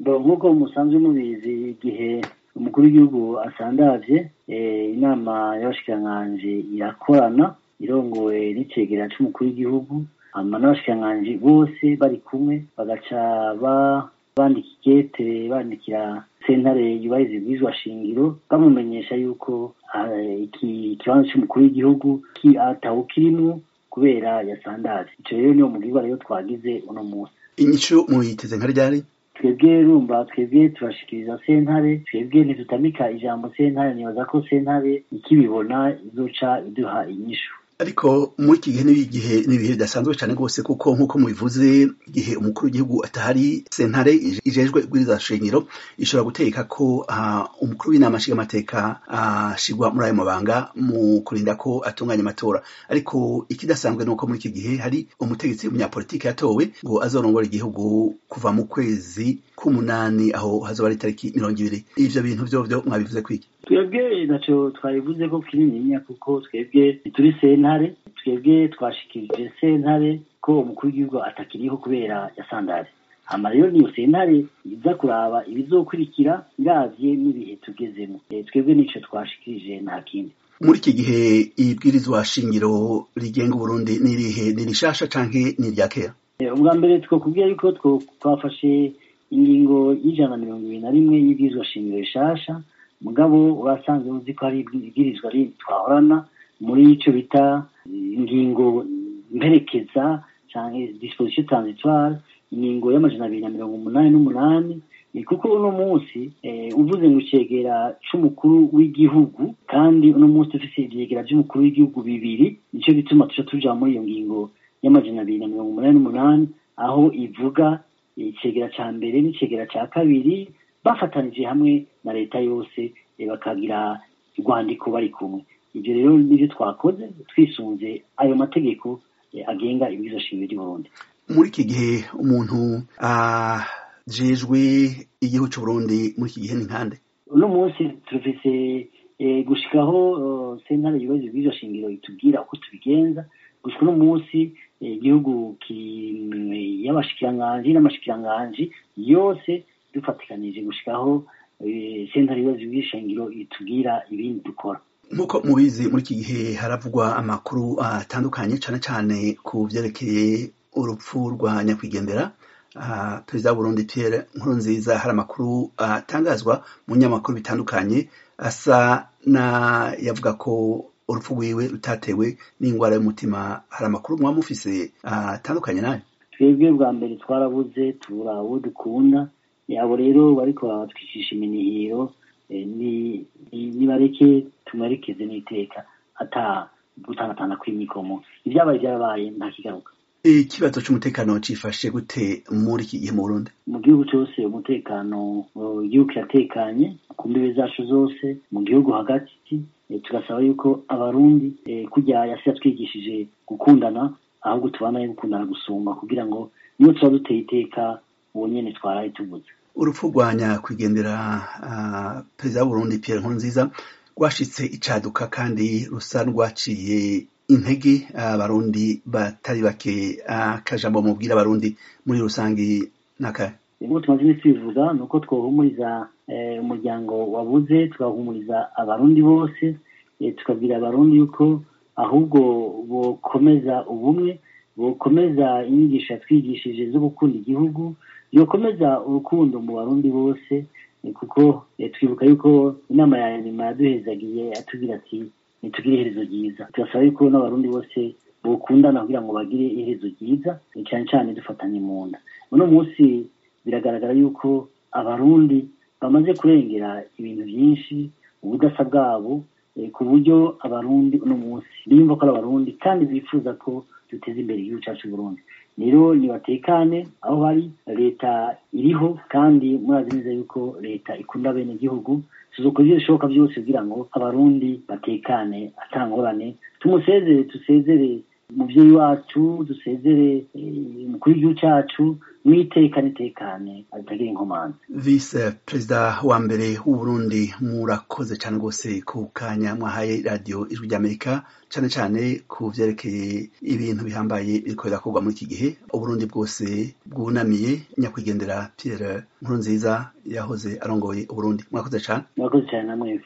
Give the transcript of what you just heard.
nk'uko musanzwe mubizi igihe umukuru w'igihugu asandavye inama y'abashikiranganji irakorana irongowe n'icegera c'umukuru w'igihugu hama n'abashikiranganji bose bari kumwe bagaca bandika ikete bandikira sentare yubahiriza ibwirizwa shingiro bamumenyesha yuko ikibanza c'umukuru w'igihugu atawukirimwo kubera yasandaje ico rero niwo mugirwa rero twagize uno munsi inyishu muyiteze nka ryari twebwe rumva twebwe turashikiriza sentare twebwe ntitutamika ijambo sentare nibaza ko sentare ikibibona izoca iduha inyishu ariko muri iki gihe n'ibigihe n'ibihe bidasanzwe cyane rwose kuko nk'uko mubivuze igihe umukuru w'igihugu atahari sentare ijejwe ibwiriza shingiro ishobora gutegeka ko umukuru w'inama nshingamateka ashigwa muri ayo mabanga mu kurinda ko atunganya amatora ariko ikidasanzwe ni uko muri iki gihe hari umutegetsi w'umunyapolitiki yatowe ngo azorongora igihugu kuva mu kwezi k'umunani aho hazoba ari itariki mirongo ibiri ivyo bintu vyovyo mwabivuze kwiki twebwe naco twabivuze ko kinininya kuko twebwe turi sentare twebwe twashikirije sentare ko umukuru w'igihugu atakiriho kubera yasandaje hama rero niyo sentare iza kuraba ibizokurikira iravye n'ibihe tugezemo twebwe nico twashikirije nta kindi muri iki gihe ibwirizwa shingiro rigenga uburundi n'irihe ni rishasha canke ni irya kera ubwa mbere twokubwira yuko twafashe ingingo y'ijana na mirongo ibiri na rimwe y'ibwirizwa shingiro rishasha mugabo urasanzwe uzi ko hari ibwirizwa rindi twahorana muri ico bita ingingo mperekeza canke disposition transitoire ingingo y'amajana abiri na mirongo umunani n'umunani kuko uno munsi uvuze ngo icegera c'umukuru w'igihugu kandi uno munsi dufise ivyegera vy'umukuru w'igihugu bibiri nico gituma tuca tuja muri iyo ngingo y'amajana abiri na mirongo umunani n'umunani aho ivuga icegera ca mbere n'icegera ca kabiri bafatanije hamwe na leta yose bakagira urwandiko bari kumwe ibyo rero nivyo twakoze twisunze ayo mategeko agenga ibwirizwa shingiro ry'uburundi muri iki gihe umuntu ajejwe igihugu c'uburundi muri iki gihe ni nkande uno munsi turafise gushikaho sentare yubahiriza ibwirizwa shingiro itubwira uko tubigenza gushika uno munsi igihugu y'abashikiranganji n'amashikiranganji yose dufatikanije gushikaho sentare yubahiriza ibwirizwa shingiro itubwira ibindi dukora nk'uko mubizi muri iki gihe haravugwa amakuru atandukanye cane cane ku vyerekeye urupfu rwa nyakwigendera perezida w'uburundi pierre nkurunziza hari amakuru atangazwa mu nyamakuru bitandukanye asa na yavuga ko urupfu rwiwe rutatewe n'ingwara y'umutima hari amakuru mwaba mufise atandukanye nayo twebwe bwa mbere twarabuze tubura uwo dukunda yabo rero bariko baratwicisha iminihiro nibareke tumwerekeze n'iteka ata gutangatana kw'imikomo ivyabaye vyarabaye nta kigaruka ikibazo c'umutekano cifashe gute muri iki gihe mu burundi mu gihugu cose umutekano igihugu kiratekanye ku mbibe zacu zose mu gihugu hagati tugasaba yuko abarundi kurya yasi yatwigishije gukundana ahubwo tubanaye gukundana gusumba kugira ngo niyo tuba duteye iteka uwo nyene twaraye tuvuze urupfu rwa nyakwigendera perezida w'uburundi pierre nkurunziza rwashitse icaduka kandi rusa rwaciye intege abarundi batari bake akajambo mubwira abarundi muri rusangi nakahe ubu tumaze iminsi tubivuga ni uko twohumuriza umuryango wabuze tugahumuriza abarundi bose tukabwira abarundi yuko ahubwo bokomeza ubumwe bokomeza inyigisho yatwigishije zo gukunda igihugu yokomeza urukundo mu barundi bose kuko twibuka yuko inama ya nyuma yaduhezagiye atubwira ati nitugire iherezo ryiza turasaba yuko n'abarundi bose bokundana kugira ngo bagire iherezo ryiza cyane cyane dufatanye mu nda uno munsi biragaragara yuko abarundi bamaze kurengera ibintu byinshi ubudasa bwabo ku buryo abarundi uno munsi biyumva ko ari abarundi kandi bifuza ko duteza imbere igihugu cyacu Burundi rero nibatekane aho bari leta iriho kandi murazi neza yuko leta ikunda bene igihugu tuzokora ibyo bishoboka byose kugira ngo abarundi batekane atangorane tumusezere tusezere umuvyeyi wacu dusezere umukuru w'igihugu cacu mwitekane tekane atagira inkomanzi vice perezida wa mbere w'uburundi murakoze cane rwose ku kanya mwahaye radiyo ijwi ry'amerika cane cane ku vyerekeye ibintu bihambaye biriko birakorwa muri iki gihe uburundi bwose bwunamiye nyakwigendera pierre nkurunziza yahoze arongoye uburundi mwakoze cane murakoze cane namwe